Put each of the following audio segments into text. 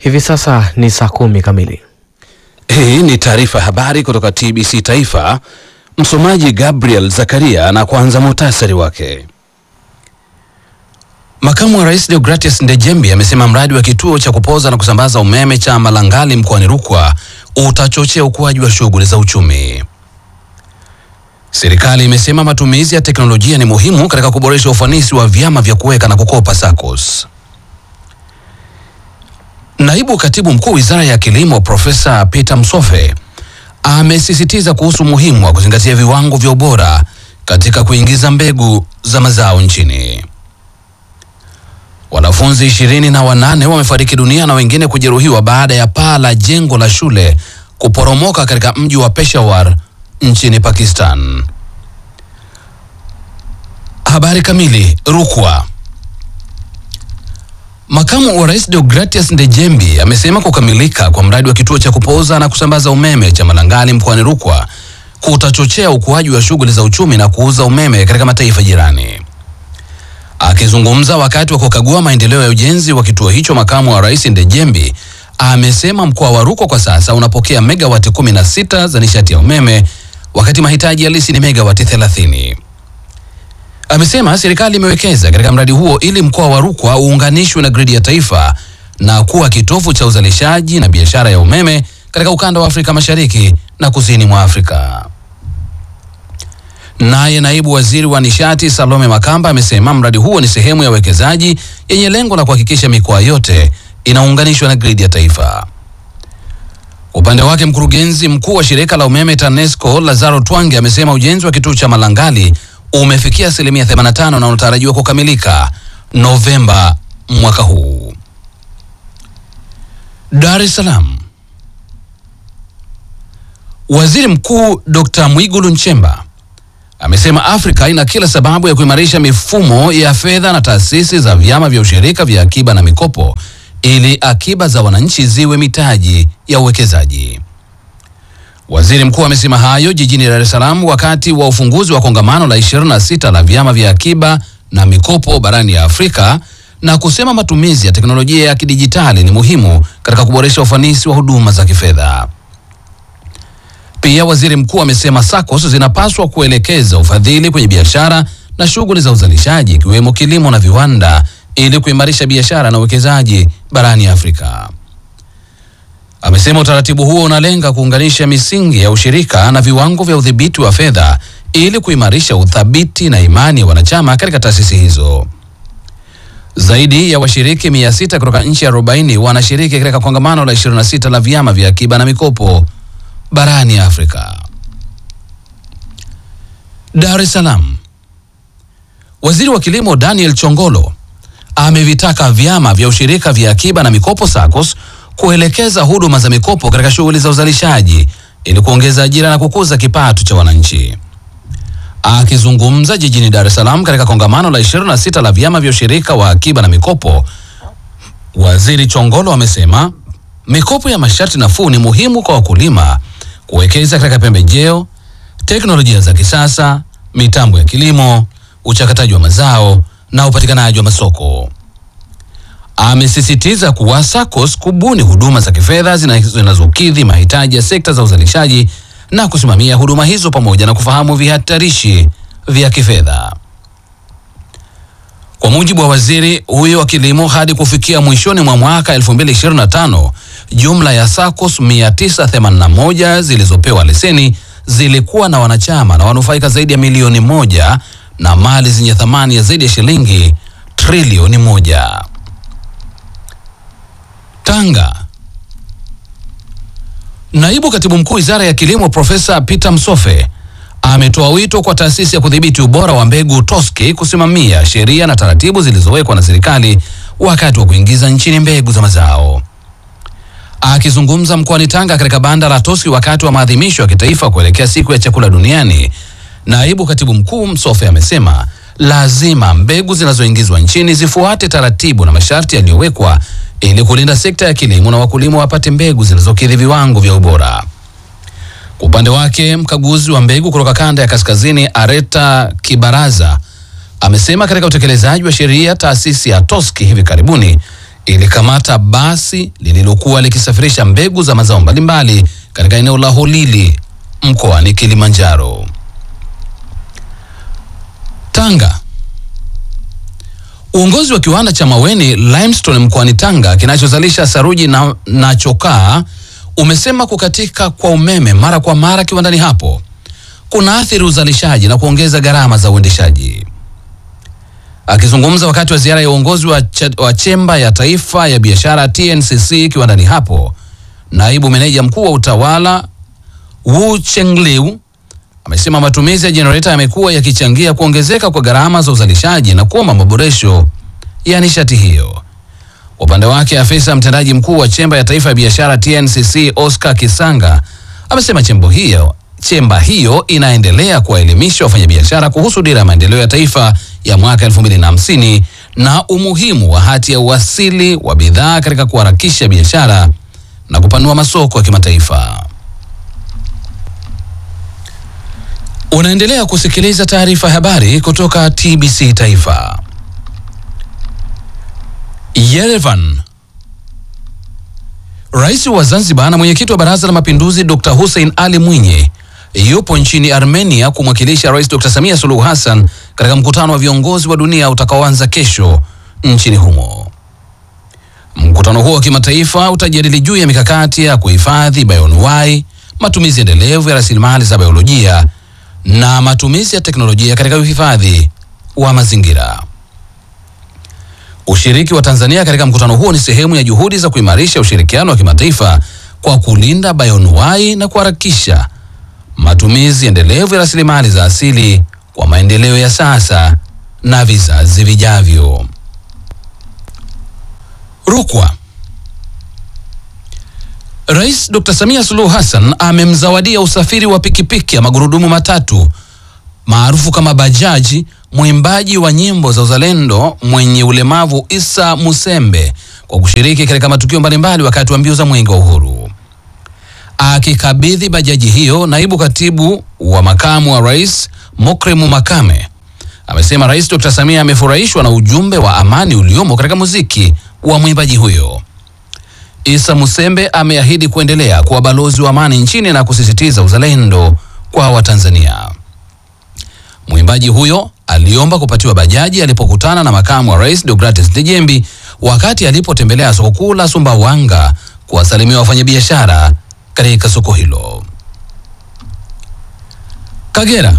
Hivi sasa ni saa kumi kamili. Hii ni taarifa ya habari kutoka TBC Taifa. Msomaji Gabriel Zakaria na kwanza muhtasari wake. Makamu wa Rais Deogratius Ndejembi amesema mradi wa kituo cha kupoza na kusambaza umeme cha Malangali mkoani Rukwa utachochea ukuaji wa shughuli za uchumi. Serikali imesema matumizi ya teknolojia ni muhimu katika kuboresha ufanisi wa vyama vya kuweka na kukopa SACCOS. Naibu Katibu Mkuu Wizara ya Kilimo Profesa Peter Msofe amesisitiza kuhusu umuhimu wa kuzingatia viwango vya ubora katika kuingiza mbegu za mazao nchini. Wanafunzi ishirini na wanane wamefariki dunia na wengine kujeruhiwa baada ya paa la jengo la shule kuporomoka katika mji wa Peshawar nchini Pakistan. Habari kamili. Rukwa. Makamu wa Rais Deogratius Ndejembi amesema kukamilika kwa mradi wa kituo cha kupoza na kusambaza umeme cha Malangali mkoani Rukwa kutachochea ukuaji wa shughuli za uchumi na kuuza umeme katika mataifa jirani. Akizungumza wakati wa kukagua maendeleo ya ujenzi wa kituo hicho, makamu wa rais Ndejembi amesema mkoa wa Rukwa kwa sasa unapokea megawati 16 za nishati ya umeme wakati mahitaji halisi ni megawati 30. Amesema serikali imewekeza katika mradi huo ili mkoa wa Rukwa uunganishwe na gridi ya taifa na kuwa kitovu cha uzalishaji na biashara ya umeme katika ukanda wa Afrika Mashariki na kusini mwa Afrika. Naye naibu waziri wa nishati Salome Makamba amesema mradi huo ni sehemu ya uwekezaji yenye lengo la kuhakikisha mikoa yote inaunganishwa na gridi ya taifa. Kwa upande wake, mkurugenzi mkuu wa shirika la umeme TANESCO Lazaro Twange amesema ujenzi wa kituo cha Malangali umefikia asilimia 85 na unatarajiwa kukamilika Novemba mwaka huu. Dar es Salaam. Waziri Mkuu Dr. Mwigulu Nchemba amesema Afrika ina kila sababu ya kuimarisha mifumo ya fedha na taasisi za vyama vya ushirika vya akiba na mikopo ili akiba za wananchi ziwe mitaji ya uwekezaji. Waziri mkuu amesema hayo jijini Dar es Salaam wakati wa ufunguzi wa kongamano la 26 la vyama vya akiba na mikopo barani ya Afrika na kusema matumizi ya teknolojia ya kidijitali ni muhimu katika kuboresha ufanisi wa huduma za kifedha. Pia waziri mkuu amesema SACCOS zinapaswa kuelekeza ufadhili kwenye biashara na shughuli za uzalishaji ikiwemo kilimo na viwanda ili kuimarisha biashara na uwekezaji barani Afrika. Amesema utaratibu huo unalenga kuunganisha misingi ya ushirika na viwango vya udhibiti wa fedha ili kuimarisha uthabiti na imani ya wanachama katika taasisi hizo. Zaidi ya washiriki mia sita kutoka nchi 40 wanashiriki katika kongamano la 26 la vyama vya akiba na mikopo barani Afrika. Dar es Salaam. Waziri wa Kilimo Daniel Chongolo amevitaka vyama vya ushirika vya akiba na mikopo SACCOS kuelekeza huduma za mikopo katika shughuli za uzalishaji ili kuongeza ajira na kukuza kipato cha wananchi. Akizungumza jijini Dar es Salaam katika kongamano la 26 la vyama vya ushirika wa akiba na mikopo, Waziri Chongolo amesema mikopo ya masharti nafuu ni muhimu kwa wakulima kuwekeza katika pembejeo, teknolojia za kisasa, mitambo ya kilimo, uchakataji wa mazao na upatikanaji wa masoko. Amesisitiza kuwa SACCOS kubuni huduma za kifedha zinazokidhi mahitaji ya sekta za uzalishaji na kusimamia huduma hizo pamoja na kufahamu vihatarishi vya kifedha. Kwa mujibu wa waziri huyo wa kilimo, hadi kufikia mwishoni mwa mwaka 2025 jumla ya SACCOS 981 zilizopewa leseni zilikuwa na wanachama na wanufaika zaidi ya milioni moja na mali zenye thamani ya zaidi ya shilingi trilioni moja. Tanga. Naibu Katibu Mkuu Wizara ya Kilimo Profesa Peter Msofe ametoa wito kwa taasisi ya kudhibiti ubora wa mbegu TOSCI kusimamia sheria na taratibu zilizowekwa na serikali wakati wa kuingiza nchini mbegu za mazao. Akizungumza mkoani Tanga katika banda la TOSCI wakati wa maadhimisho ya kitaifa kuelekea siku ya chakula duniani, naibu katibu mkuu Msofe amesema lazima mbegu zinazoingizwa nchini zifuate taratibu na masharti yaliyowekwa ili kulinda sekta ya kilimo na wakulima wapate mbegu zinazokidhi viwango vya ubora. Kwa upande wake, mkaguzi wa mbegu kutoka kanda ya kaskazini Areta Kibaraza amesema katika utekelezaji wa sheria taasisi ya TOSCI hivi karibuni ilikamata basi lililokuwa likisafirisha mbegu za mazao mbalimbali katika eneo la Holili mkoani Kilimanjaro. Tanga. Uongozi wa kiwanda cha Maweni Limestone mkoani Tanga kinachozalisha saruji na, na chokaa umesema kukatika kwa umeme mara kwa mara kiwandani hapo kunaathiri uzalishaji na kuongeza gharama za uendeshaji. Akizungumza wakati wa ziara ya uongozi wa, ch wa chemba ya taifa ya biashara TNCC kiwandani hapo, naibu meneja mkuu wa utawala Wu Chengliu amesema matumizi ya jenereta yamekuwa yakichangia kuongezeka kwa gharama za uzalishaji na kuomba maboresho ya nishati hiyo. Upande wake, afisa mtendaji mkuu wa chemba ya taifa ya biashara TNCC Oscar Kisanga amesema chembo hiyo chemba hiyo inaendelea kuwaelimisha wafanyabiashara kuhusu dira ya maendeleo ya taifa ya mwaka 2050 na umuhimu wa hati ya uwasili wa bidhaa katika kuharakisha biashara na kupanua masoko ya kimataifa. Unaendelea kusikiliza taarifa ya habari kutoka TBC Taifa. Yerevan. Rais wa Zanzibar na mwenyekiti wa Baraza la Mapinduzi Dr. Hussein Ali Mwinyi yupo nchini Armenia kumwakilisha Rais Dr. Samia Suluhu Hassan katika mkutano wa viongozi wa dunia utakaoanza kesho nchini humo. Mkutano huo wa kimataifa utajadili juu ya mikakati ya kuhifadhi bayoanuwai, matumizi endelevu ya rasilimali za biolojia na matumizi ya teknolojia katika uhifadhi wa mazingira. Ushiriki wa Tanzania katika mkutano huo ni sehemu ya juhudi za kuimarisha ushirikiano wa kimataifa kwa kulinda bayoanuwai na kuharakisha matumizi endelevu ya rasilimali za asili kwa maendeleo ya sasa na vizazi vijavyo. Rukwa. Rais Dr. Samia Suluhu Hassan amemzawadia usafiri wa pikipiki ya magurudumu matatu maarufu kama bajaji mwimbaji wa nyimbo za uzalendo mwenye ulemavu Isa Musembe kwa kushiriki katika matukio mbalimbali wakati wa mbio za Mwenge wa Uhuru. Akikabidhi bajaji hiyo, naibu katibu wa makamu wa rais Mokremu Makame amesema Rais Dr. Samia amefurahishwa na ujumbe wa amani uliomo katika muziki wa mwimbaji huyo. Isa Musembe ameahidi kuendelea kuwa balozi wa amani nchini na kusisitiza uzalendo kwa Watanzania. Mwimbaji huyo aliomba kupatiwa bajaji alipokutana na makamu wa rais Deogratis Dejembi wakati alipotembelea soko kuu la Sumbawanga kuwasalimia wafanyabiashara katika soko hilo. Kagera.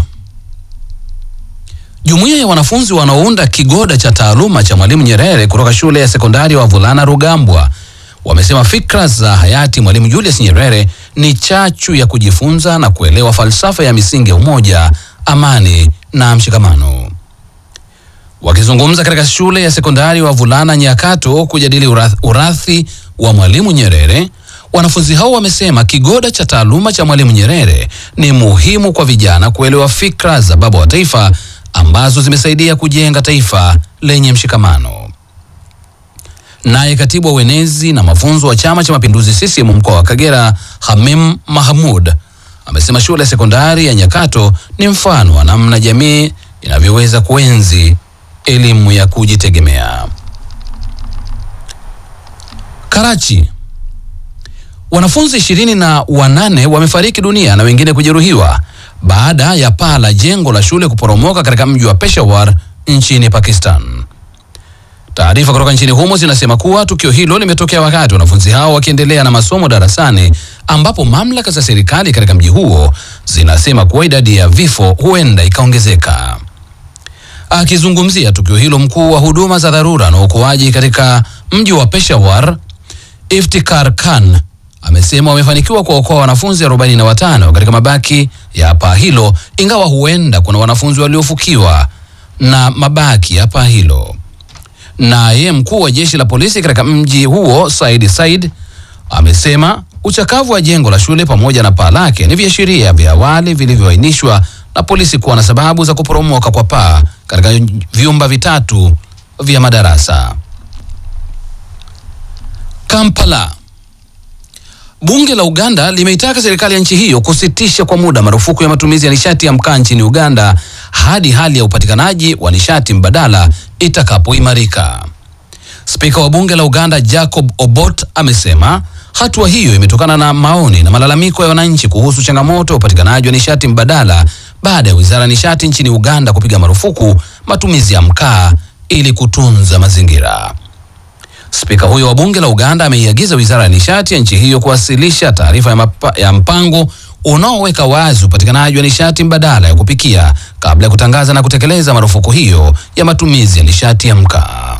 Jumuiya ya wanafunzi wanaounda kigoda cha taaluma cha Mwalimu Nyerere kutoka shule ya sekondari wa vulana Rugambwa wamesema fikra za hayati Mwalimu Julius Nyerere ni chachu ya kujifunza na kuelewa falsafa ya misingi ya umoja, amani na mshikamano. Wakizungumza katika shule ya sekondari wa vulana Nyakato kujadili urath, urathi wa Mwalimu Nyerere, wanafunzi hao wamesema kigoda cha taaluma cha Mwalimu Nyerere ni muhimu kwa vijana kuelewa fikra za baba wa taifa ambazo zimesaidia kujenga taifa lenye mshikamano. Naye katibu wa uenezi na mafunzo wa Chama cha Mapinduzi CCM mkoa wa Kagera, Hamim Mahmud, amesema shule ya sekondari ya Nyakato ni mfano wa namna jamii inavyoweza kuenzi elimu ya kujitegemea. Karachi. Wanafunzi ishirini na wanane wamefariki dunia na wengine kujeruhiwa baada ya paa la jengo la shule kuporomoka katika mji wa Peshawar nchini Pakistan. Taarifa kutoka nchini humo zinasema kuwa tukio hilo limetokea wakati wanafunzi hao wakiendelea na masomo darasani, ambapo mamlaka za serikali katika mji huo zinasema kuwa idadi ya vifo huenda ikaongezeka. Akizungumzia tukio hilo, mkuu wa huduma za dharura na uokoaji katika mji wa Peshawar, Iftikhar Khan amesema wamefanikiwa kuwaokoa wanafunzi 45 katika mabaki ya paa hilo, ingawa huenda kuna wanafunzi waliofukiwa na mabaki ya paa hilo. Naye mkuu wa jeshi la polisi katika mji huo Said Said amesema uchakavu wa jengo la shule pamoja na paa lake ni viashiria vya awali vilivyoainishwa na polisi kuwa na sababu za kuporomoka kwa paa katika vyumba vitatu vya madarasa. Kampala. Bunge la Uganda limeitaka serikali ya nchi hiyo kusitisha kwa muda marufuku ya matumizi ya nishati ya mkaa nchini Uganda hadi hali ya upatikanaji wa nishati mbadala itakapoimarika. Spika wa bunge la Uganda Jacob Obot amesema hatua hiyo imetokana na maoni na malalamiko ya wananchi kuhusu changamoto ya upatikanaji wa nishati mbadala baada ya wizara ya nishati nchini Uganda kupiga marufuku matumizi ya mkaa ili kutunza mazingira. Spika huyo wa bunge la Uganda ameiagiza wizara ya nishati ya nchi hiyo kuwasilisha taarifa ya, mapa- ya mpango unaoweka wazi upatikanaji wa nishati mbadala ya kupikia kabla ya kutangaza na kutekeleza marufuku hiyo ya matumizi ya nishati ya mkaa.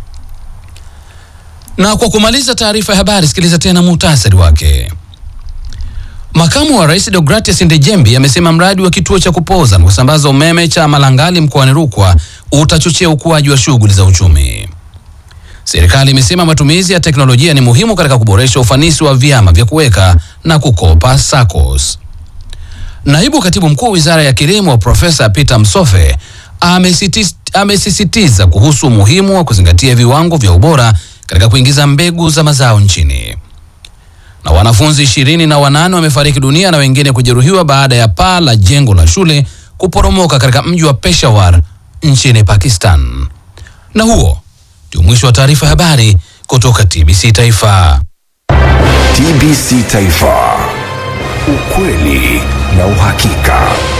Na kwa kumaliza taarifa ya habari, sikiliza tena muhtasari wake. Makamu wa Rais Deogratias Ndejembi amesema mradi wa kituo cha kupoza na kusambaza umeme cha Malangali mkoani Rukwa utachochea ukuaji wa shughuli za uchumi. Serikali imesema matumizi ya teknolojia ni muhimu katika kuboresha ufanisi wa vyama vya kuweka na kukopa SACCOS. Naibu Katibu Mkuu Wizara ya Kilimo Profesa Peter Msofe amesitis- amesisitiza kuhusu umuhimu wa kuzingatia viwango vya ubora katika kuingiza mbegu za mazao nchini. Na wanafunzi ishirini na wanane wamefariki dunia na wengine kujeruhiwa baada ya paa la jengo la shule kuporomoka katika mji wa Peshawar nchini Pakistan. Na huo ndio mwisho wa taarifa ya habari kutoka TBC Taifa. TBC Taifa. Ukweli na uhakika.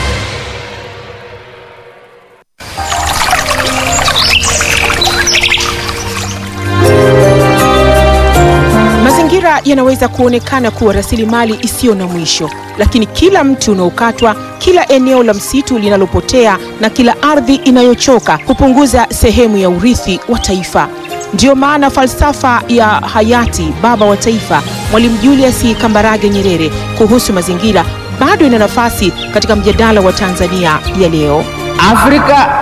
Mazingira yanaweza kuonekana kuwa rasilimali isiyo na mwisho, lakini kila mti unaokatwa, kila eneo la msitu linalopotea na kila ardhi inayochoka hupunguza sehemu ya urithi wa taifa. Ndiyo maana falsafa ya hayati baba wa taifa Mwalimu Julius Kambarage Nyerere kuhusu mazingira bado ina nafasi katika mjadala wa Tanzania ya leo. Afrika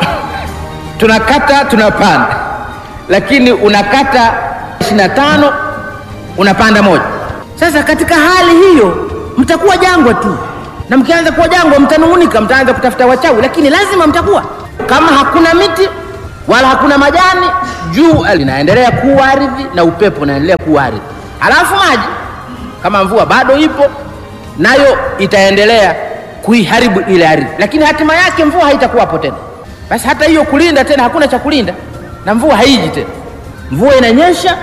tunakata tunapanda, lakini unakata 25 unapanda moja. Sasa katika hali hiyo mtakuwa jangwa tu, na mkianza kuwa jangwa mtanung'unika, mtaanza kutafuta wachawi, lakini lazima mtakuwa. Kama hakuna miti wala hakuna majani, jua linaendelea kuwa ardhi na upepo unaendelea kuwa ardhi, halafu maji kama mvua bado ipo nayo itaendelea kuiharibu ile ardhi, lakini hatima yake mvua haitakuwapo tena. Basi hata hiyo kulinda tena, hakuna cha kulinda na mvua haiji tena. Mvua inanyesha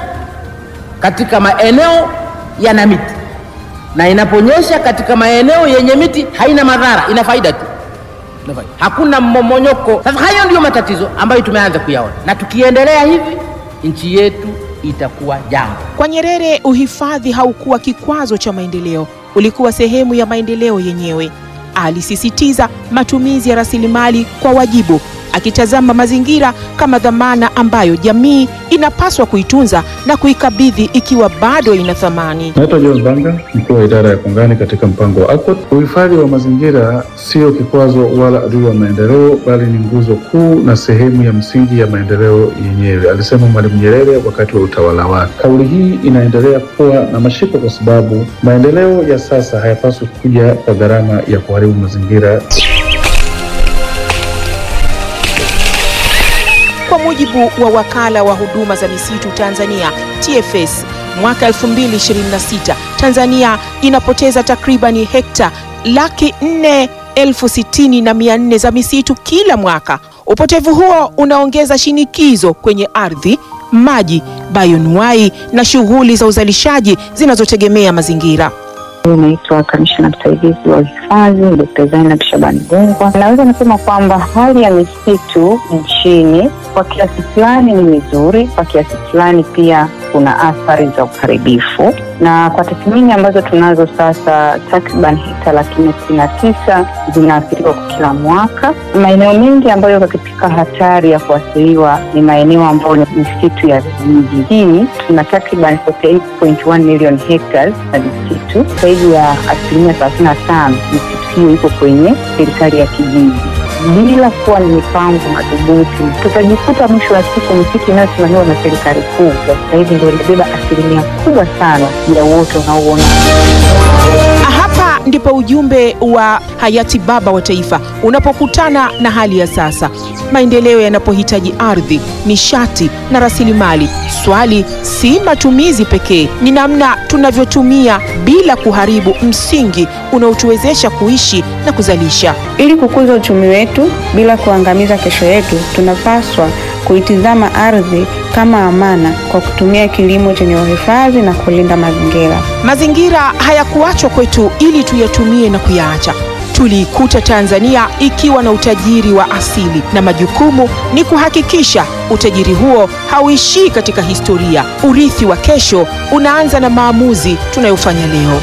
katika maeneo yana miti, na inaponyesha katika maeneo yenye miti haina madhara, ina faida tu, Ina faida. hakuna mmomonyoko. Sasa hayo ndiyo matatizo ambayo tumeanza kuyaona, na tukiendelea hivi nchi yetu itakuwa jangwa. Kwa Nyerere, uhifadhi haukuwa kikwazo cha maendeleo, ulikuwa sehemu ya maendeleo yenyewe. Alisisitiza matumizi ya rasilimali kwa wajibu, akitazama mazingira kama dhamana ambayo jamii inapaswa kuitunza na kuikabidhi ikiwa bado ina thamani. Naitwa John Banga, mkuu wa idara ya kongani katika mpango wa ACOT. Uhifadhi wa mazingira sio kikwazo wala adui wa maendeleo, bali ni nguzo kuu na sehemu ya msingi ya maendeleo yenyewe, alisema Mwalimu Nyerere wakati wa utawala wake. Kauli hii inaendelea kuwa na mashiko kwa sababu maendeleo ya sasa hayapaswi kuja kwa gharama ya kuharibu mazingira. Kwa mujibu wa wakala wa huduma za misitu Tanzania TFS, mwaka 2026 Tanzania inapoteza takribani hekta laki nne elfu sitini na mia nne za misitu kila mwaka. Upotevu huo unaongeza shinikizo kwenye ardhi, maji, bayonuai na shughuli za uzalishaji zinazotegemea mazingira. Naitwa kamishna msaidizi wa uhifadhi Dkt. Zainab Shabani Gungwa. Naweza nasema kwamba hali ya misitu nchini kwa kiasi fulani ni mizuri, kwa kiasi fulani pia kuna athari za uharibifu, na kwa tathmini ambazo tunazo sasa, takriban hekta laki nne sitini na tisa zinaathiriwa kwa kila mwaka. Maeneo mengi ambayo yako katika hatari ya kuathiriwa ni maeneo ambayo ni misitu ya vijijini. Tuna takriban 48.1 million hectares za misitu, zaidi ya asilimia thelathini na tano misitu hiyo iko kwenye serikali ya kijiji bila kuwa na mipango madhubuti, tutajikuta mwisho wa siku misitu inayosimamiwa na serikali kuu kwa sasa hivi ndio inabeba asilimia kubwa sana ya uoto unaouona. Hapa ndipo ujumbe wa hayati baba wa taifa unapokutana na hali ya sasa. Maendeleo yanapohitaji ardhi, nishati na rasilimali, swali si matumizi pekee, ni namna tunavyotumia bila kuharibu msingi unaotuwezesha kuishi na kuzalisha. Ili kukuza uchumi wetu bila kuangamiza kesho yetu, tunapaswa kuitizama ardhi kama amana kwa kutumia kilimo chenye uhifadhi na kulinda mazingira. Mazingira hayakuachwa kwetu ili tuyatumie na kuyaacha. Tuliikuta Tanzania ikiwa na utajiri wa asili na majukumu ni kuhakikisha utajiri huo hauishii katika historia. Urithi wa kesho unaanza na maamuzi tunayofanya leo.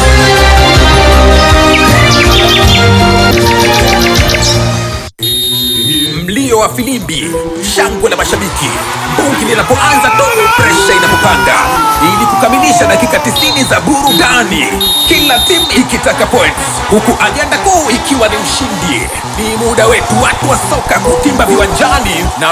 Mlio wa filimbi, shangwe la mashabiki, bungi linapoanza tu, presha inapopanda, ili kukamilisha dakika 90 za burudani, kila timu ikitaka points, huku ajenda kuu ikiwa ni ushindi. Ni muda wetu watu wa soka kutimba viwanjani na